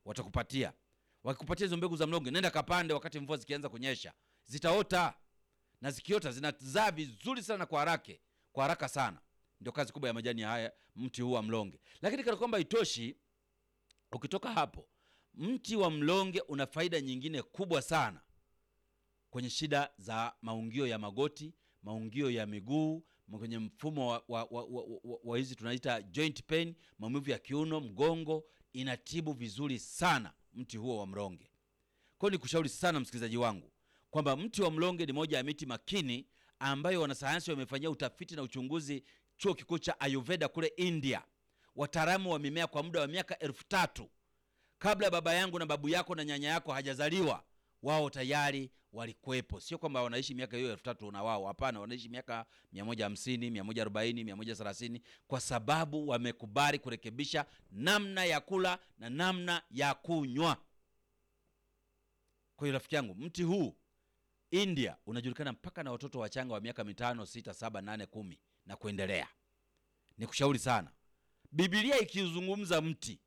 watakupatia. Wakikupatia hizo mbegu za mlonge, nenda kapande wakati mvua zikianza kunyesha, zitaota na zikiota zinazaa vizuri sana kwa haraka, kwa haraka sana. Ndio kazi kubwa ya majani ya haya mti huu wa mlonge. Lakini kana kwamba itoshi, ukitoka hapo, mti wa mlonge una faida nyingine kubwa sana kwenye shida za maungio ya magoti, maungio ya miguu, kwenye mfumo wa, wa, wa, wa, wa, wa hizi tunaita joint pain, maumivu ya kiuno, mgongo, inatibu vizuri sana mti huo wa mlonge. Kwa hiyo nikushauri sana msikilizaji wangu kwamba mti wa mlonge ni moja ya miti makini ambayo wanasayansi wamefanyia utafiti na uchunguzi chuo kikuu cha Ayurveda kule India, wataalamu wa mimea kwa muda wa miaka elfu tatu kabla baba yangu na babu yako na nyanya yako hajazaliwa wao tayari walikuwepo. Sio kwamba wanaishi miaka hiyo elfu tatu na wao, hapana, wanaishi miaka 150, 140, 130, kwa sababu wamekubali kurekebisha namna ya kula na namna ya kunywa. Kwa hiyo rafiki yangu, mti huu India unajulikana mpaka na watoto wachanga wa miaka mitano, sita, saba, nane, kumi na kuendelea. Nikushauri sana, Biblia ikizungumza mti,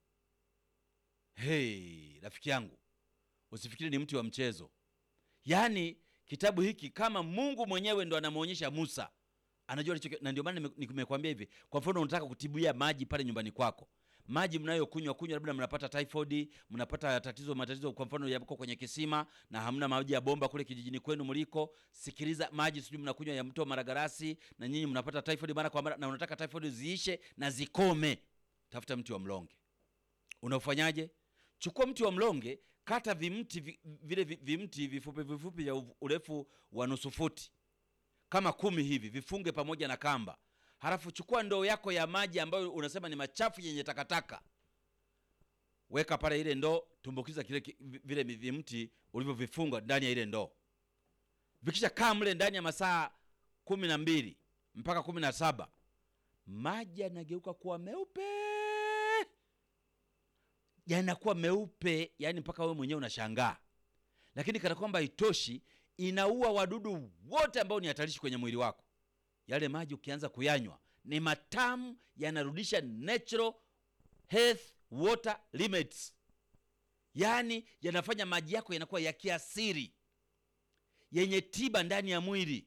hey, rafiki yangu usifikiri ni mti wa mchezo. Yaani kitabu hiki kama Mungu mwenyewe ndo anamwonyesha Musa, anajua alicho, na ndio maana nimekwambia hivi. Kwa mfano, unataka kutibia maji pale nyumbani kwako, maji mnayokunywa kunywa, labda mnapata typhoid, mnapata tatizo matatizo, kwa mfano yako kwenye kisima na hamna maji ya bomba kule kijijini kwenu mliko, sikiliza, maji sijui mnakunywa ya mto Maragarasi, na nyinyi mnapata typhoid mara kwa mara, na unataka typhoid ziishe na zikome, tafuta mti wa mlonge. Unaofanyaje? Chukua mti wa mlonge, kata vimti vi, vile vimti vifupi vifupi vya urefu wa nusu futi kama kumi hivi, vifunge pamoja na kamba. Halafu chukua ndoo yako ya maji ambayo unasema ni machafu yenye takataka, weka pale ile ndoo, tumbukiza kile vile vimti ulivyovifunga ndani ya ile ndoo. Vikisha kaa mle ndani ya masaa kumi na mbili mpaka kumi na saba maji yanageuka kuwa meupe yanakuwa meupe, yani mpaka wewe mwenyewe unashangaa. Lakini kana kwamba itoshi, inaua wadudu wote ambao ni hatarishi kwenye mwili wako. Yale maji ukianza kuyanywa ni matamu, yanarudisha natural health water limits, yaani yanafanya maji yako yanakuwa ya kiasiri yenye tiba ndani ya mwili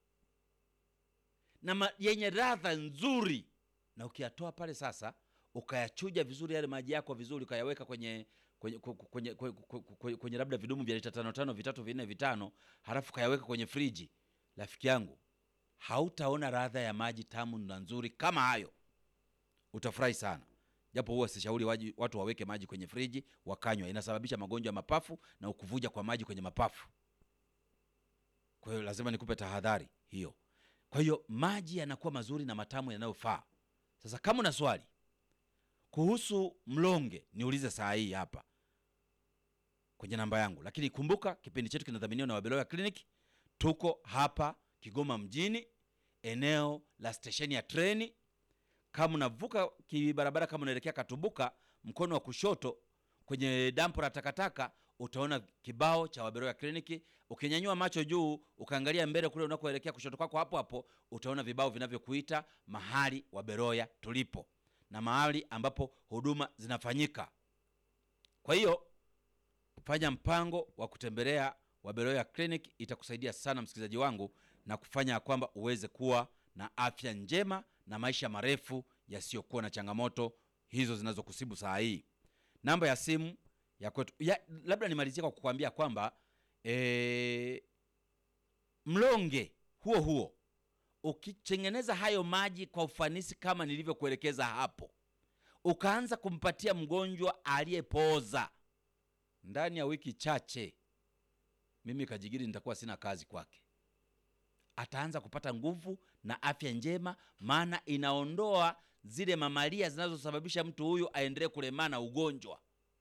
na yenye ladha nzuri, na ukiyatoa pale sasa ukayachuja vizuri yale maji yako vizuri, ukayaweka kwenye kwenye, kwenye, kwenye, kwenye, kwenye labda vidumu vya lita tano tano vitatu vinne vitano, halafu ukayaweka kwenye friji, rafiki yangu, hautaona ladha ya maji tamu na nzuri kama hayo. Utafurahi sana, japo huwa sishauri watu waweke maji kwenye friji wakanywa, inasababisha magonjwa ya mapafu na ukuvuja kwa maji kwenye mapafu. Kwa hiyo lazima nikupe tahadhari hiyo. Kwa hiyo maji yanakuwa mazuri na matamu yanayofaa. Sasa kama una swali kuhusu mlonge niulize saa hii hapa kwenye namba yangu, lakini kumbuka kipindi chetu kinadhaminiwa na Wabeloya Clinic. Tuko hapa Kigoma mjini, eneo la stesheni ya treni. Kama unavuka kibarabara, kama unaelekea Katubuka, mkono wa kushoto kwenye dampo la takataka utaona kibao cha Wabeloya Clinic. Ukinyanyua macho juu ukaangalia mbele kule unakoelekea kushoto kwako, hapo hapo utaona vibao vinavyokuita mahali Wabeloya tulipo na mahali ambapo huduma zinafanyika. Kwa hiyo fanya mpango wa kutembelea Wabeloya Clinic, itakusaidia sana msikilizaji wangu, na kufanya kwamba uweze kuwa na afya njema na maisha marefu yasiyokuwa na changamoto hizo zinazokusibu saa hii. Namba ya simu ya kwetu ya, labda nimalizie kwa kukwambia kwamba e, mlonge huo huo ukitengeneza hayo maji kwa ufanisi kama nilivyokuelekeza hapo, ukaanza kumpatia mgonjwa aliyepooza, ndani ya wiki chache, mimi Kajigiri nitakuwa sina kazi kwake. Ataanza kupata nguvu na afya njema, maana inaondoa zile mamalia zinazosababisha mtu huyu aendelee kulemaa na ugonjwa,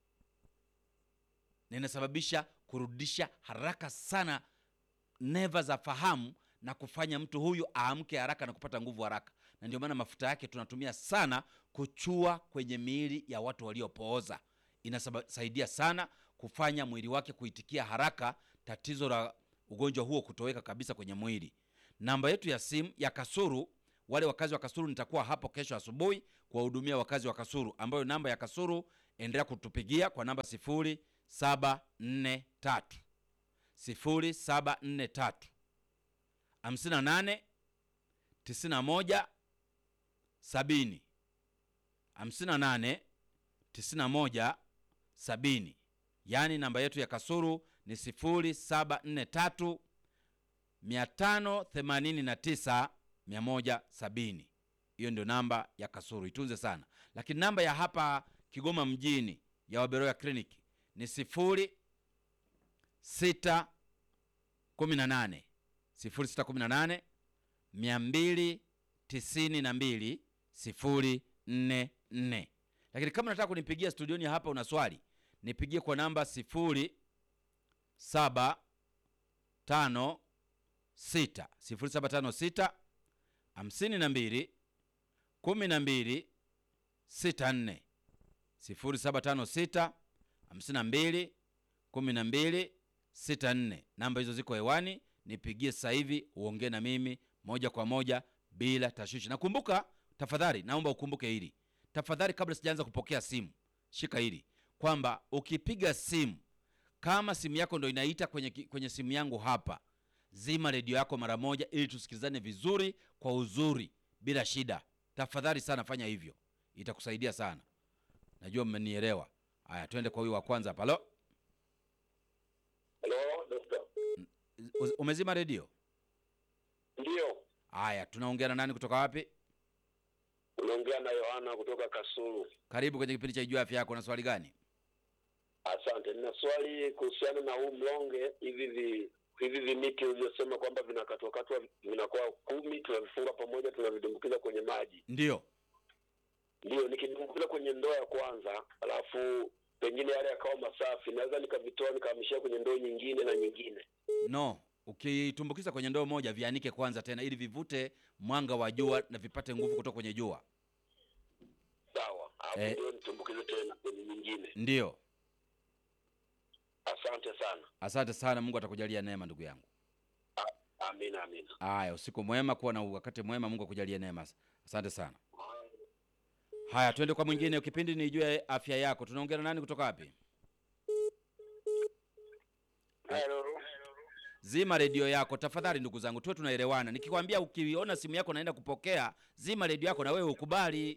na inasababisha kurudisha haraka sana neva za fahamu na kufanya mtu huyu aamke haraka na kupata nguvu haraka. Na ndio maana mafuta yake tunatumia sana kuchua kwenye miili ya watu waliopooza. Inasaidia sana kufanya mwili wake kuitikia haraka, tatizo la ugonjwa huo kutoweka kabisa kwenye mwili. Namba yetu ya simu ya Kasuru, wale wakazi wa Kasuru, nitakuwa hapo kesho asubuhi kuwahudumia wakazi wa Kasuru, ambayo namba ya Kasuru endelea kutupigia kwa namba 0743 0743 58 91 70 58 91 70, yaani namba yetu ya Kasuru ni 0743 589 170. Hiyo ndio namba ya Kasuru, itunze sana. Lakini namba ya hapa Kigoma mjini ya Waberoya kliniki ni 06 18 0618 292 044. Lakini kama unataka kunipigia studioni hapa, una swali nipigie kwa namba 0 7 5 6 0756 52 12 64 0756 52 12 64. Namba hizo ziko hewani, nipigie sasa hivi uongee na mimi moja kwa moja bila tashwishi. Nakumbuka, tafadhali naomba ukumbuke hili tafadhali, kabla sijaanza kupokea simu, shika hili kwamba ukipiga simu, kama simu yako ndo inaita kwenye, kwenye simu yangu hapa, zima redio yako mara moja, ili tusikilizane vizuri kwa uzuri bila shida. Tafadhali sana fanya hivyo, itakusaidia sana. Najua mmenielewa. Haya, twende kwa huyu wa kwanza hapa. Halo, Halo, dokta. umezima redio? Ndio, Haya, tunaongea na nani kutoka wapi? unaongea na Yohana kutoka Kasulu. Karibu kwenye kipindi cha Ijua Afya Yako. Na swali gani? Asante. Nina swali kuhusiana na huu mlonge, hivi vi hivi vimiti ulivyosema kwamba vinakatwakatwa vinakuwa kumi, tunavifunga pamoja, tunavidumbukiza kwenye maji. Ndio, Ndio, nikidumbukiza kwenye ndoo ya kwanza, alafu pengine yale yakawa masafi, naweza nikavitoa nikahamishia kwenye ndoo nyingine na nyingine. no. Ukitumbukiza kwenye ndoo moja, vianike kwanza tena, ili vivute mwanga wa jua na vipate nguvu kutoka kwenye jua. Sawa, alafu Eh. ndio nitumbukize tena kwenye nyingine. Ndio, Asante sana. asante sana. Mungu atakujalia neema, ndugu yangu. Amina, amina. Haya, usiku mwema, kuwa na wakati mwema. Mungu akujalie neema. Asante sana. Haya, twende kwa mwingine. Kipindi ni Ijue Afya Yako. Tunaongea na nani kutoka wapi? Hello. Zima redio yako tafadhali, ndugu zangu, tuwe tunaelewana. Nikikwambia ukiona simu yako naenda kupokea, zima redio yako na wewe ukubali.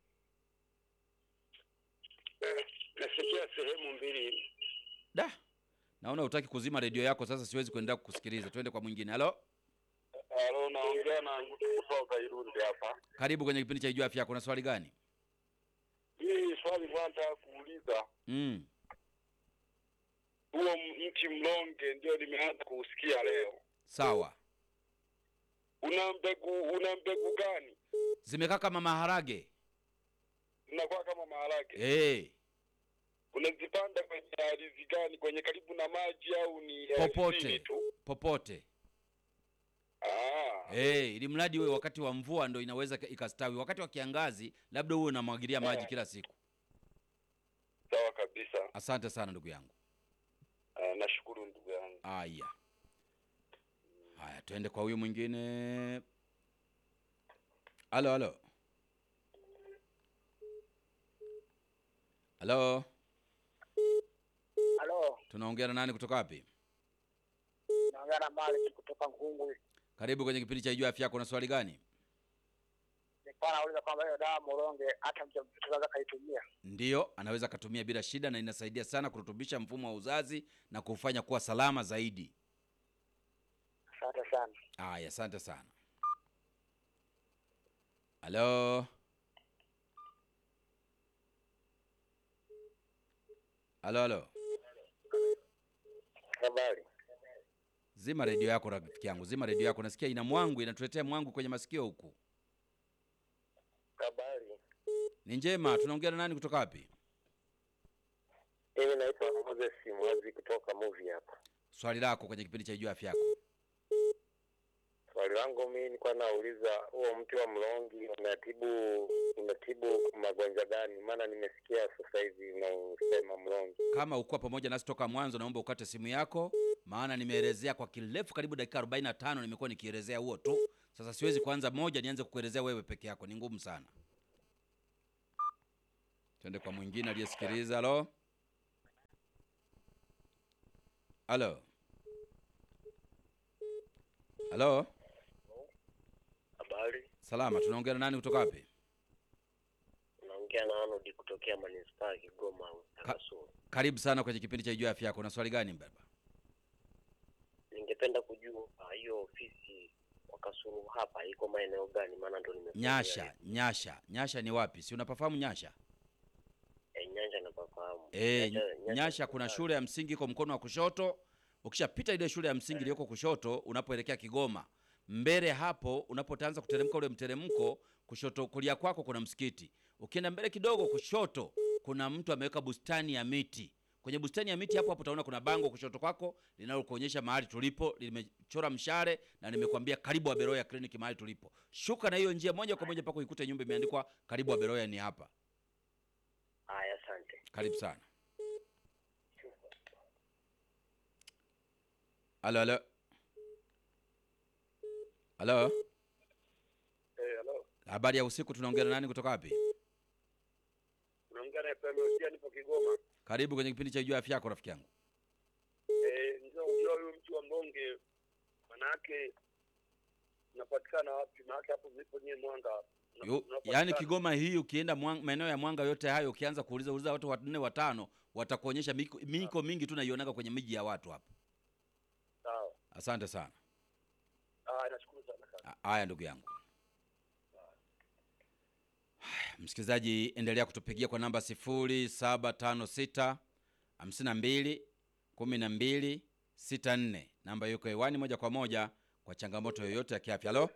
Nasikia sehemu mbili. Da, naona hutaki kuzima redio yako, sasa siwezi kuendelea kukusikiliza. Twende kwa mwingine. Halo, Halo, naongea na Ngutu kutoka Irundi hapa. karibu kwenye kipindi cha Ijue Afya Yako. Na swali gani? Hii swali kwanza kuuliza, Mm. huo m- mti mlonge ndio nimeanza kuusikia leo. Sawa, Una mbegu una mbegu gani? zimekaa kama maharage. Zinakuwa kama maharage. Eh, Unazipanda kwenye ardhi gani? Kwenye karibu na maji au ni Popote. ardhini tu? popote. Ah, Eh, ili mradi uwe wakati wa mvua ndo inaweza ikastawi. Wakati wa kiangazi labda uwe unamwagilia maji Eh. kila siku. sawa kabisa. Asante sana ndugu yangu. Ah, nashukuru ndugu yangu. Aya, haya, twende kwa huyu mwingine. Halo, halo, halo, Halo, tunaongea na nani kutoka wapi? naongea na Malik kutoka Nkungwi. Karibu kwenye kipindi cha Ijua Afya Yako. Na swali gani? Nilikuwa nauliza kwamba hiyo dawa moronge hata mjamzito anaweza kaitumia. Ndiyo, anaweza akatumia bila shida, na inasaidia sana kurutubisha mfumo wa uzazi na kufanya kuwa salama zaidi. Asante sana. Aya, asante sana. Halo, halo, halo. Habari. Zima redio yako rafiki yangu, zima redio yako. Nasikia ina mwangu, inatuletea mwangu kwenye masikio huku. Habari. Ni njema. Tunaongea na nani kutoka wapi? Mimi naitwa Moses Mwazi kutoka movie hapa. Swali lako kwenye kipindi cha Ijua Afya Yako. Swali langu mimi nilikuwa nauliza huo mti wa mlongi unatibu unatibu magonjwa gani? Maana nimesikia sasa hivi unaosema mlongi. Kama ukuwa pamoja nasi toka mwanzo, naomba ukate simu yako, maana nimeelezea kwa kirefu karibu dakika 45 nimekuwa nikielezea huo tu. Sasa siwezi kuanza moja nianze kukuelezea wewe peke yako, ni ngumu sana. Twende kwa mwingine aliyesikiliza. Halo, halo, halo. Habari, Salama, tunaongea na nani kutoka wapi? unaongea na Arnold kutokea manispaa ya Kigoma Kasulu. Karibu sana kwenye kipindi cha Ijua Afya Yako. Una swali gani baba? Ningependa kujua ah, hiyo ofisi kwa Kasulu hapa iko maeneo gani? Maana ndo nimekuja Nyasha, Nyasha, Nyasha ni wapi? Si unapafahamu Nyasha? eh, Nyanja napafahamu. E, Nyasha- Nyasha kuna shule ya msingi iko mkono wa kushoto. Ukishapita ile shule ya msingi iliyoko kushoto, unapoelekea Kigoma, mbele hapo, unapoanza kuteremka ule mteremko, kushoto kulia kwako kuna msikiti. Ukienda mbele kidogo kushoto, kuna mtu ameweka bustani ya miti. Kwenye bustani ya miti hapo hapo utaona kuna bango kushoto kwako linalokuonyesha mahali tulipo, limechora mshale na nimekwambia karibu Aberoya Clinic mahali tulipo. Shuka na hiyo njia moja kwa moja mpaka uikute nyumba imeandikwa karibu Aberoya ni hapa. Haya, asante. Karibu sana. Halo, halo. Halo, Eh, halo. habari ya usiku. Tunaongea na nani kutoka wapi? Unaongea na FM Osia, nipo Kigoma. Karibu kwenye kipindi cha Jua Afya Yako, rafiki yangu. Eh, ndio unajua huyu mtu wa Mbonge manake unapatikana wapi? Maana hapo mlipo nyie Mwanga. una- Yo, unapatikana- yaani Kigoma hii ukienda Mwang- maeneo ya Mwanga yote hayo, ukianza kuuliza uliza watu wanne watano, watakuonyesha miko, miko mingi tu naionaga kwenye miji ya watu hapa. Sawa. Asante sana. Ah, nashukuru sana kaka. A- Haya ndugu yangu. Haya, Msikilizaji, endelea kutupigia kwa namba 0756 52 12 64. Namba yuko hewani moja kwa moja kwa changamoto yoyote ya kiafya. Halo,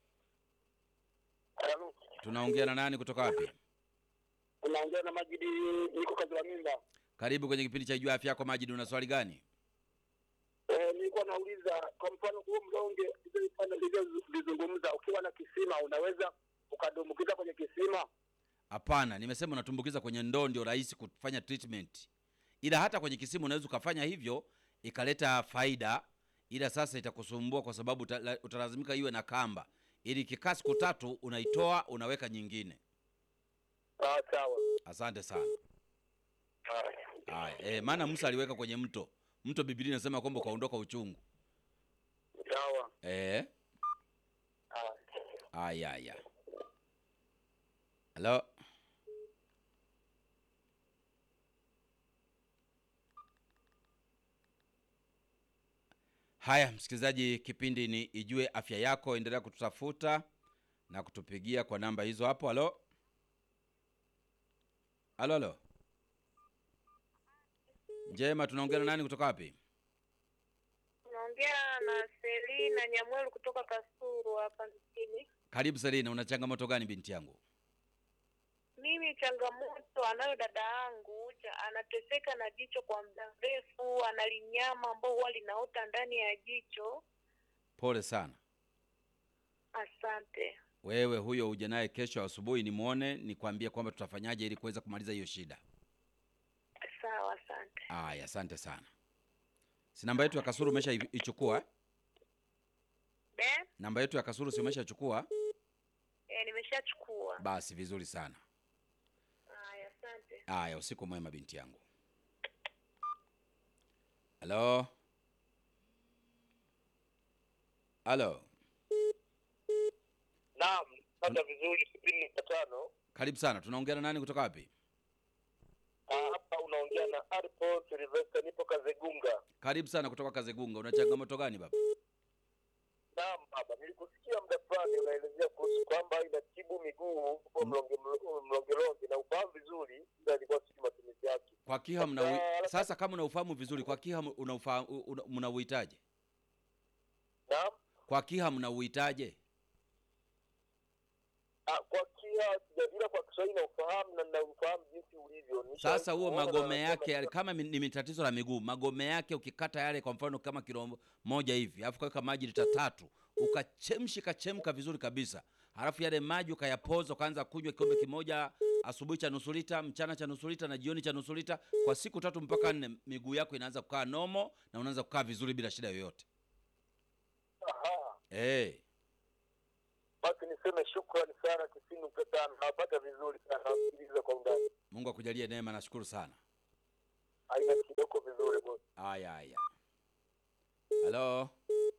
Halo. tunaongea na nani kutoka wapi? Unaongea na Majidi, niko kazi la mimba. Karibu kwenye kipindi cha Jua Afya Yako. Majidi, una swali gani? Eh, nilikuwa nauliza kwa mfano huu mlonge nilizungumza, ukiwa na kisima unaweza ukadumbukiza kwenye kisima? Hapana, nimesema unatumbukiza kwenye ndoo, ndio rahisi kufanya treatment, ila hata kwenye kisimu unaweza ukafanya hivyo ikaleta faida, ila sasa itakusumbua kwa sababu uta- utalazimika iwe na kamba, ili ikikaa siku tatu unaitoa unaweka nyingine. Ah, sawa. Asante sana. Haya. Haya, eh, maana Musa aliweka kwenye mto. Mto Biblia inasema kwamba ukaondoka uchungu. Sawa. Eh, Haya. haya haya. Halo. Haya, msikilizaji, kipindi ni Ijue Afya Yako. Endelea kututafuta na kutupigia kwa namba hizo hapo. Halo, halo, halo. Njema, tunaongea na nani kutoka wapi? Naongea na Selina Nyamwelu kutoka Kasuru hapa mjini. Karibu Selina, una changamoto gani binti yangu? Mimi changamoto anayo dada yangu cha- anateseka na jicho kwa muda mrefu, analinyama ambao huwa linaota ndani ya jicho. Pole sana. Asante. Wewe huyo uje naye kesho asubuhi nimwone, nikwambie kwamba tutafanyaje ili kuweza kumaliza hiyo shida. Sawa, asante. Aya, asante sana. Si namba yetu ya Kasuru umesha i- ichukua? eh? Be? Namba yetu ya Kasuru si umeshachukua? E, nimeshachukua. Basi vizuri sana. Haya, asante. Aya, usiku mwema binti yangu. Halo, halo, Naam, pata vizuri sitini nukta tano. karibu sana. Tunaongea na nani kutoka wapi? Ah, hapa unaongea na Arpo Silvester, nipo Kazegunga. Karibu sana kutoka Kazegunga. Una changamoto gani baba? Naam baba, nilikusikia muda fulani unaelezea kuhusu kwamba inatibu miguu huko mlonge mlo- mlongelonge na ufahamu vizuri, ila ilikuwa sijui matumizi yake. Kwa kiha mna Ah, sasa, kama unaufahamu vizuri, kwa kiha unaufahamu una- mnauhitaje? Naam, Kwa kiha mnauhitaje? ah, kwa kia sijajua kwa Kiswahili na ufahamu na na ufahamu jinsi ulivyo. Nisha- Sasa huo kuona na magome nasema yake yale, sasa- kama mi- ni tatizo la miguu, magome yake ukikata yale, kwa mfano kama kilo moja hivi, alafu kaweka maji lita tatu, ukachemshi kachemka vizuri kabisa, halafu yale maji ukayapoza, ukaanza kunywa kikombe kimoja asubuhi cha nusu lita, mchana cha nusu lita na jioni cha nusu lita, kwa siku tatu mpaka nne, miguu yako inaanza kukaa nomo na unaanza kukaa vizuri bila shida yoyote. Aha, Eh, basi ni niseme shukrani sana tisini nukta tano nawapata vizuri sana nawasikiliza kwa undani Mungu akujalie neema, nashukuru sana. aina kidogo vizuri bosi Haya haya. Halo,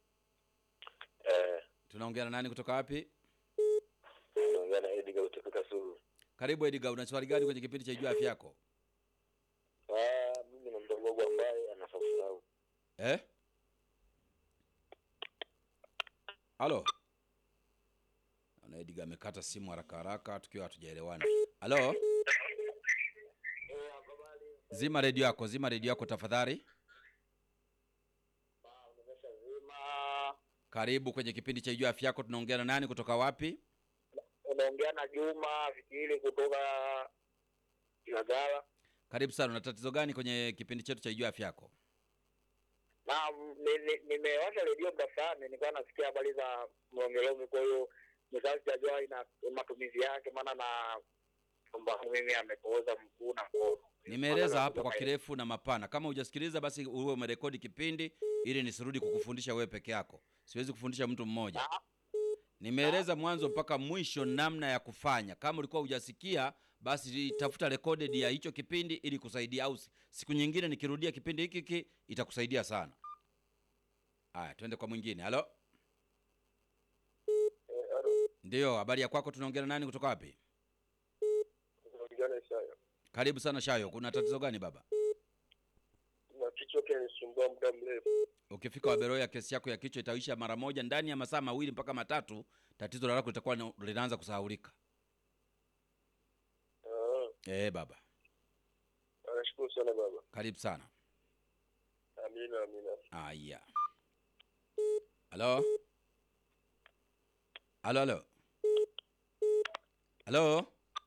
Eh, tunaongea na nani kutoka wapi? naongea na Edgar kutoka Kasulu. Karibu Edgar, una swali gani kwenye kipindi cha Ijua Afya Yako? Ah, mimi na mdogo wangu ambaye anafaa kusahau. Eh? Halo. Naona Edgar amekata simu haraka haraka tukiwa hatujaelewana. Halo? Zima redio yako, zima redio yako tafadhali. Karibu kwenye kipindi cha Ijua Afya Yako. Tunaongea na nani kutoka wapi? unaongea na juma fikiri kutoka Ilagala Karibu sana. Una tatizo gani kwenye kipindi chetu cha Ijua Afya Yako? na ni- ni- nimewasha redio muda fulani nilikuwa nasikia habari za mlongelonge kwa hiyo nikawa sijajua ina matumizi yake maana na kwamba mimi amepooza mguu na mkono Nimeeleza hapo kwa kirefu na mapana. Kama hujasikiliza basi uwe umerekodi kipindi ili nisirudi kukufundisha wewe peke yako. Siwezi kufundisha mtu mmoja. Nimeeleza mwanzo mpaka mwisho namna ya kufanya. Kama ulikuwa hujasikia basi tafuta recorded ya hicho kipindi ili kusaidia, au si- siku nyingine nikirudia kipindi hiki hiki itakusaidia sana. Haya, twende kwa mwingine. Halo, ndiyo habari ya kwako? Tunaongea na nani kutoka wapi? Karibu sana Shayo. Kuna tatizo gani baba? Na kichwa kinanisumbua muda mrefu. Ukifika Waberoya, kesi yako ya kichwa itaisha mara moja ndani ya masaa mawili mpaka matatu. Tatizo lako litakuwa na- linaanza kusahaulika. Ah, Eh baba, nashukuru sana baba. karibu sana. Amina, amina. Aya, halo halo halo halo.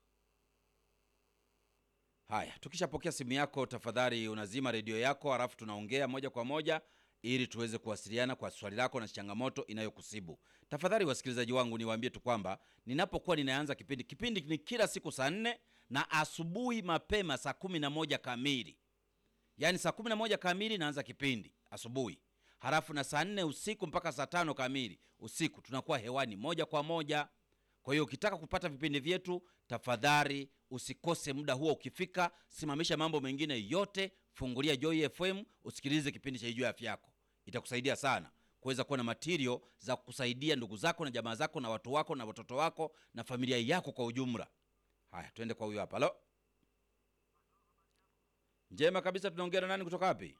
Haya, tukishapokea simu yako, tafadhali unazima redio yako, halafu tunaongea moja kwa moja ili tuweze kuwasiliana kwa swali lako na changamoto inayokusibu. Tafadhali wasikilizaji wangu, niwaambie tu kwamba ninapokuwa ninaanza kipindi, kipindi ni kila siku saa nne na asubuhi mapema saa kumi na moja kamili yaani saa kumi na moja kamili naanza kipindi asubuhi, halafu na saa nne usiku mpaka saa tano kamili usiku tunakuwa hewani moja kwa moja. Kwa hiyo ukitaka kupata vipindi vyetu, tafadhali usikose muda huo. Ukifika, simamisha mambo mengine yote, fungulia Joy FM usikilize kipindi cha Ijue Afya Yako. Itakusaidia sana kuweza kuwa na material za kusaidia ndugu zako na jamaa zako na watu wako na watoto wako na familia yako kwa ujumla. Haya, twende kwa huyo hapa. Halo, njema kabisa. Tunaongea na nani kutoka wapi?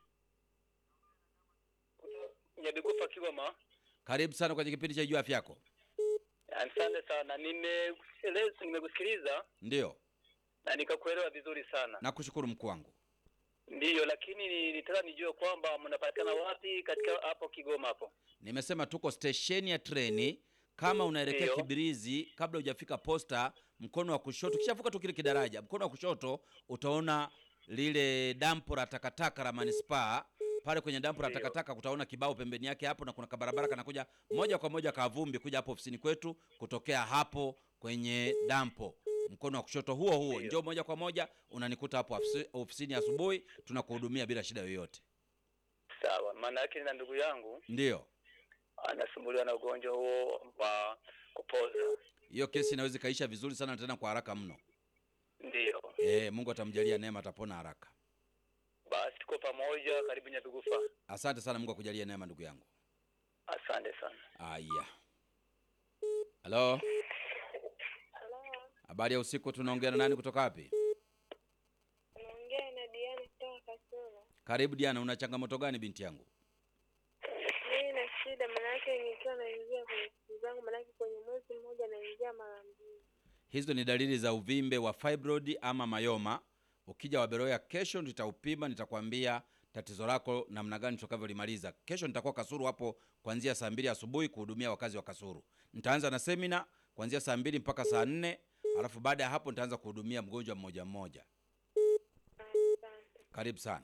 Nyabigufa Kigoma Karibu sana kwenye kipindi cha Ijue Afya Yako. asante sana nimekusikiliza nimekusikiliza Ndiyo, na nikakuelewa vizuri sana nakushukuru mkuu wangu. ndiyo lakini nilitaka nijue kwamba mnapatikana wapi katika hapo Kigoma hapo Nimesema tuko stesheni ya treni. Kama unaelekea Ndiyo. Kibirizi, kabla hujafika posta, mkono wa kushoto, kishavuka tu kile kidaraja, mkono wa kushoto utaona lile dampo la takataka la manispaa. Pale kwenye dampo la Ndiyo. takataka kutaona kibao pembeni yake hapo, na kuna kabarabara kanakuja moja kwa moja kavumbi kuja hapo ofisini kwetu, kutokea hapo kwenye dampo mkono wa kushoto huo huo, Ndiyo. njoo moja kwa moja unanikuta hapo ofisi- ofisini asubuhi, tunakuhudumia bila shida yoyote. sawa maana yake na ndugu yangu Ndiyo. anasumbuliwa na ugonjwa huo wa kupoza hiyo kesi inaweza ikaisha vizuri sana tena kwa haraka mno. ndiyo E, Mungu atamjalia neema, atapona haraka. basi tuko pamoja karibu Nyabigufa Asante sana, Mungu akujalie neema ndugu yangu. asante sana Aya, halo, Halo, habari ya usiku. Tunaongea na nani kutoka wapi? naongea na Diana kutoka Kasulu. Karibu Diana, una changamoto gani binti yangu? Mimi na shida, manake nikiwa naingia kwenye siku zangu, manake kwenye mwezi mmoja naingia mara mbili. Hizo ni dalili za uvimbe wa fibroid ama mayoma. Ukija Waberoya kesho, nitaupima nitakwambia tatizo lako namna gani tutakavyolimaliza. Kesho nitakuwa Kasuru hapo kuanzia saa mbili asubuhi kuhudumia wakazi wa Kasuru. Nitaanza na semina kuanzia saa mbili mpaka saa nne alafu baada ya hapo nitaanza kuhudumia mgonjwa mmoja mmoja. Asante. Karibu sana.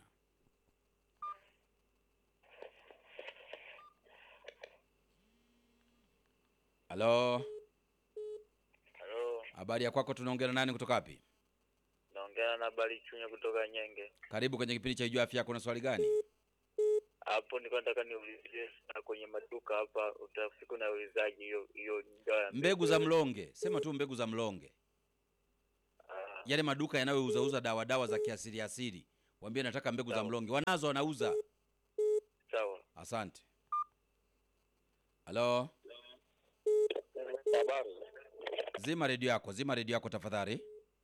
Halo, Halo, habari ya kwako? Tunaongea na nani kutoka wapi? naongea na Bali Chunya kutoka Nyenge. Karibu kwenye kipindi cha Ijua Afya Yako. Na swali gani? hapo nilikuwa nataka niulizie sana kwenye maduka hapa, utafika unaulizaje hiyo hiyo dawa ya mbegu za mlonge sema tu mbegu za mlonge Ah, yale maduka yanayouzauza dawa dawa za kiasili asili waambie nataka mbegu za Sawa. mlonge wanazo wanauza sawa. asante halo Habari. zima redio yako zima redio yako tafadhali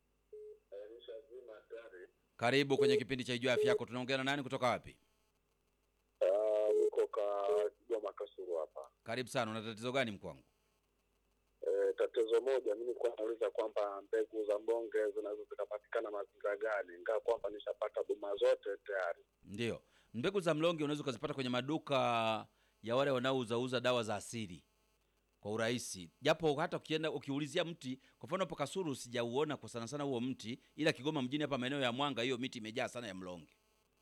karibu kwenye kipindi cha ijua afya yako tunaongea na nani kutoka wapi Ah, niko ka Kigoma Kasuru hapa. karibu sana una tatizo gani mkwangu E, tatizo moja mimi nilikuwa nauliza kwamba mbegu za mbonge zinaweza zikapatikana mazingira gani, ingawa kwamba nishapata huduma zote tayari. ndio mbegu za mlonge unaweza ukazipata kwenye maduka ya wale wanaouzauza dawa za asili kwa urahisi japo hata ukienda ukiulizia mti kwa mfano hapo kasuru sijauona kwa sana sana huo mti ila kigoma mjini hapa maeneo ya mwanga hiyo miti imejaa sana ya mlonge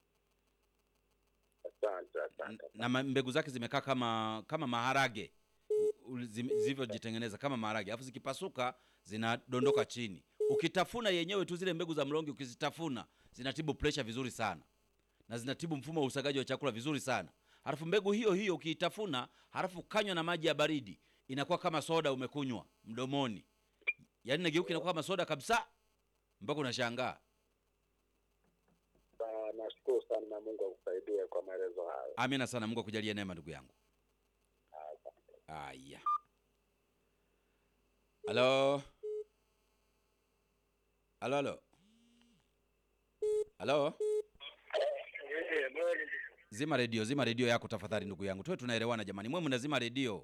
Asante, N- asante. na ma- mbegu zake zimekaa kama kama maharage U- u- zime- zilivyojitengeneza kama maharage alafu zikipasuka zinadondoka chini ukitafuna yenyewe tu zile mbegu za mlonge ukizitafuna zinatibu pressure vizuri sana na zinatibu mfumo wa usagaji wa chakula vizuri sana halafu mbegu hiyo hiyo ukiitafuna halafu kanywa na maji ya baridi inakuwa kama soda umekunywa mdomoni yaani nageuka inakuwa kama soda kabisa mpaka unashangaa Ah, Nashukuru sana na Mungu akusaidie kwa maelezo hayo. amina sana mungu akujalie neema ndugu yangu aya halo halo halo halo zima redio zima redio yako tafadhali ndugu yangu tuwe tunaelewana jamani mwe mnazima redio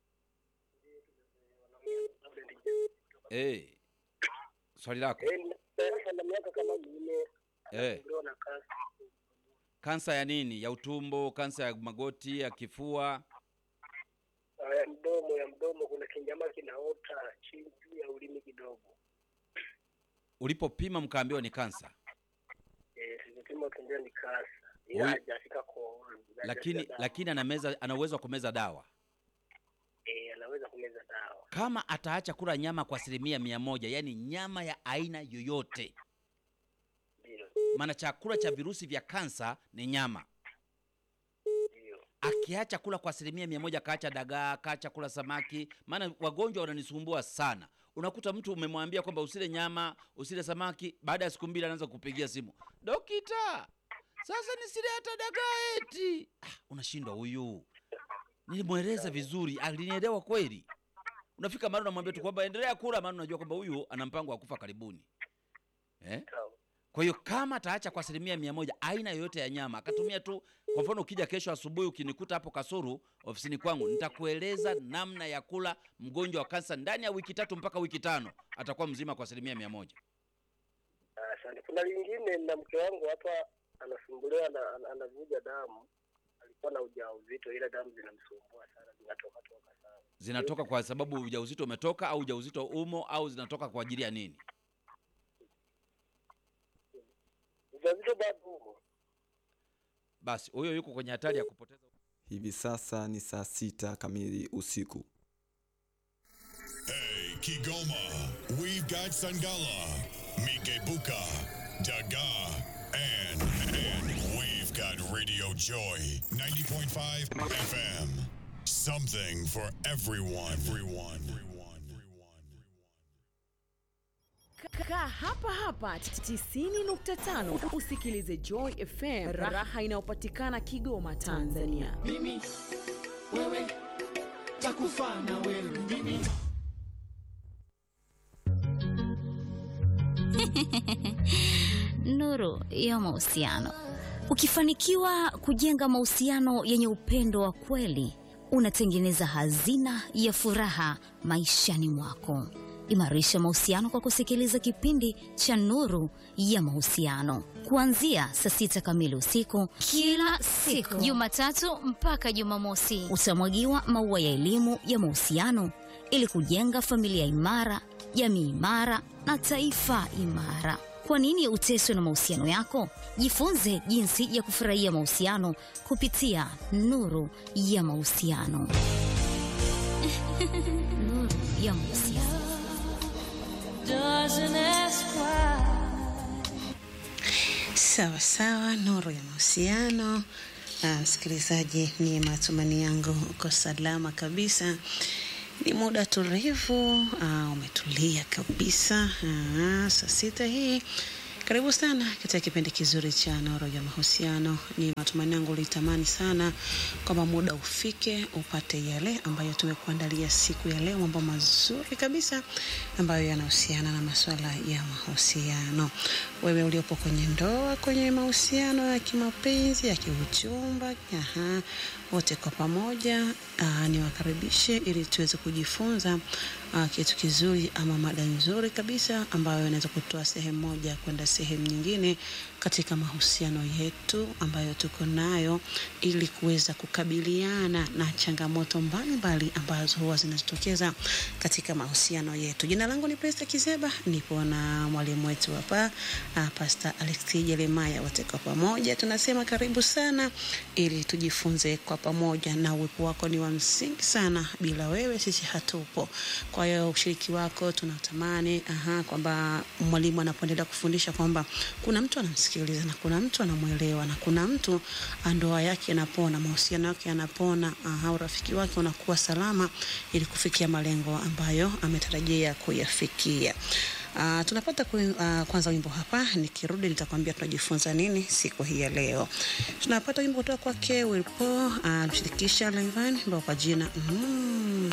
hey. swali lako na miaka kama minne hey. na kazi kansa ya nini ya utumbo kansa ya magoti ya kifua ya mdomo ya mdomo kuna kinyama kinaota chini juu ya ulimi kidogo ulipopima mkaambiwa ni kansa eh tulipima tumbia ni kasa Huyu- ila hajafika kooni lakini lakini anameza ana uwezo wa kumeza dawa eh anaweza kumeza dawa kama ataacha kula nyama kwa asilimia mia moja yaani nyama ya aina yoyote ndio maana chakula cha virusi vya kansa ni nyama ndio akiacha kula kwa asilimia mia moja akaacha dagaa akaacha kula samaki maana wagonjwa wananisumbua sana unakuta mtu umemwambia kwamba usile nyama usile samaki baada ya siku mbili anaanza kupigia simu dokita sasa nisile hata dagaa eti ah, unashindwa huyu nilimweleza vizuri alinielewa kweli unafika mara unamwambia tu kwamba endelea kula maana unajua kwamba huyu ana mpango wa kufa karibuni eh? sawa kwa hiyo kama ataacha kwa asilimia mia moja aina yoyote ya nyama akatumia tu kwa mfano ukija kesho asubuhi ukinikuta hapo kasuru ofisini kwangu nitakueleza namna ya kula mgonjwa wa kansa ndani ya wiki tatu mpaka wiki tano atakuwa mzima kwa asilimia mia moja asante kuna lingine na mke wangu hapa anasumbuliwa na ana- anavuja damu alikuwa na ujauzito ila damu zinamsumbua sana zinatoka toka sana zinatoka kwa sababu ujauzito umetoka au ujauzito umo au zinatoka kwa ajili ya nini ujauzito bado umo basi huyo yuko kwenye hatari ya kupoteza Hivi sasa ni saa sita kamili usiku. Hey, Kigoma, we've got Sangala, Mikebuka, Daga, and, and we've got Radio Joy 90.5 FM. Something for everyone. Everyone. Everyone. Everyone. Kaa hapa hapa 90.5 usikilize Joy FM, raha inayopatikana Kigoma, Tanzania. mimi wewe takufa na wewe mimi nuru ya mahusiano. Ukifanikiwa kujenga mahusiano yenye upendo wa kweli, unatengeneza hazina ya furaha maishani mwako. Imarisha mahusiano kwa kusikiliza kipindi cha Nuru ya Mahusiano kuanzia saa sita kamili usiku kila siku, Jumatatu mpaka Jumamosi. Utamwagiwa maua ya elimu ya mahusiano ili kujenga familia imara, jamii imara na taifa imara. Kwa nini uteswe na mahusiano yako? Jifunze jinsi ya kufurahia mahusiano kupitia Nuru ya Mahusiano. Nuru ya Mahusiano. Sawa sawa, nuru ya mahusiano. Ah, msikilizaji, ni matumaini yangu uko salama kabisa. Ni muda tulivu, ah, umetulia kabisa. Ah, saa sita hii karibu sana katika kipindi kizuri cha Nuru ya Mahusiano. Ni matumaini yangu ulitamani sana kwamba muda ufike upate yale ambayo tumekuandalia siku ya leo, mambo mazuri kabisa ambayo yanahusiana na masuala ya mahusiano. Wewe uliopo kwenye ndoa, kwenye mahusiano ya kimapenzi, ya kiuchumba, aha, wote kwa pamoja uh, niwakaribishe ili tuweze kujifunza uh, kitu kizuri ama mada nzuri kabisa ambayo inaweza kutoa sehemu moja kwenda sehemu nyingine katika mahusiano yetu ambayo tuko nayo ili kuweza kukabiliana na changamoto mbalimbali ambazo huwa zinajitokeza katika mahusiano yetu. Jina langu ni Presta Kizeba, nipo na mwalimu wetu hapa uh, Pastor Alexi Jeremiah. Wote kwa pamoja tunasema karibu sana ili tujifunze kwa pamoja, na uwepo wako ni wa msingi sana. Bila wewe sisi hatupo. Kwa hiyo ushiriki wako tunatamani aha, kwamba mwalimu anapoendelea kufundisha kwamba kuna mtu anamsikiliza na kuna mtu anamwelewa na kuna mtu ndoa yake inapona, mahusiano yake yanapona, aha, urafiki wake unakuwa salama ili kufikia malengo ambayo ametarajia kuyafikia. Uh, tunapata ku, uh, kwanza wimbo hapa, nikirudi nitakwambia tunajifunza nini siku hii ya leo. Tunapata wimbo kutoka kwake Wilpo, uh, mshirikisha Levan ambao kwa jina mm,